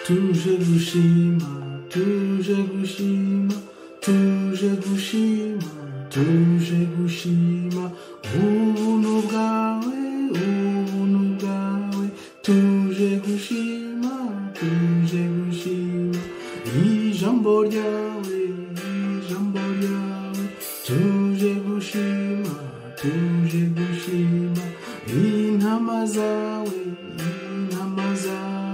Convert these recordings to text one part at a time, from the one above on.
Tujagushima, Tujagushima, Tujagushima, Tujagushima, ubuntu bwawe, ubuntu bwawe, Tujagushima, Tujagushima, ijambo ryawe, ijambo ryawe, Tujagushima, Tujagushima, intama zawe, intama zawe,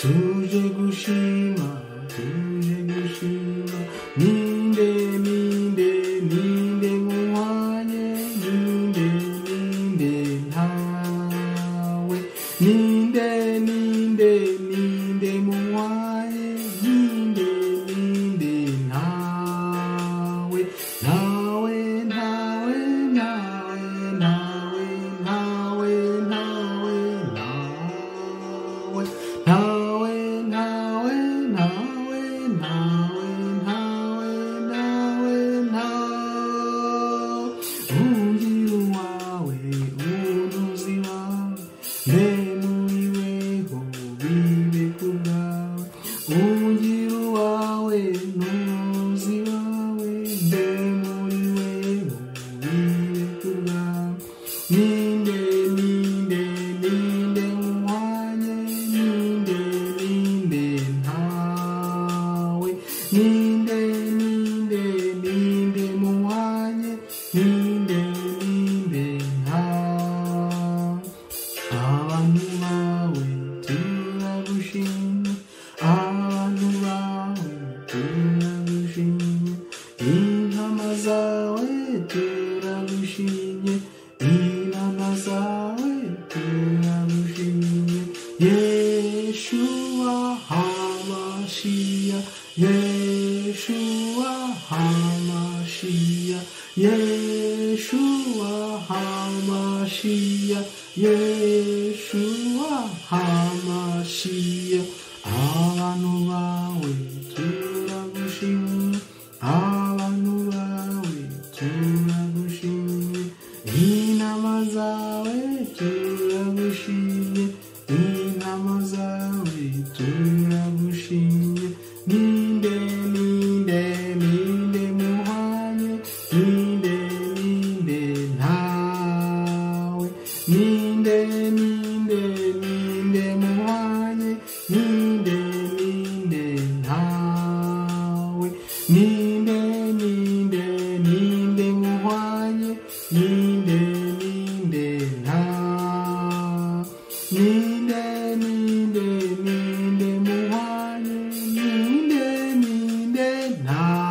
tuje gushima tuje gushima ninde ninde ninde nkuhanye ninde ninde ntawe ninde ninde ninde nkuhanye ninde ninde ntawe ntawe ntawe ntawe ntawe ntawe ntawe ntawe ntawe ntawe ntawe ntawe ntawe ntawe ntawe umubwira uwawe ubunuzi wawe ntemuriweho bibe ku bwawe umubwira uwawe n'ubunuzi wawe ntemuriweho bibe ku bwawe ninde ninde ninde nkwanye ninde ninde ntawe ninde ninde ninde nkwanye ninde ninde ntawe abantu bawe turagushimye abantu bawe turagushimye intama zawe turagushimye inama zawe turagushimye yeshuwa hamashiya yeshuwa hamashiya yeshuwa hamashiya yeshuwa hamashiya abantu bawe turagushimye abantu bawe turagushimye intama zawe turagushimye intama zawe turagushimye ninde ninde ninde muhanye ninde ninde ntawe ninde ninde ninde muhanye ninde ninde ntawe ninde ninde ninde muhanye ninde ninde ntawe ninde ninde ninde muhanye ninde ninde ntawe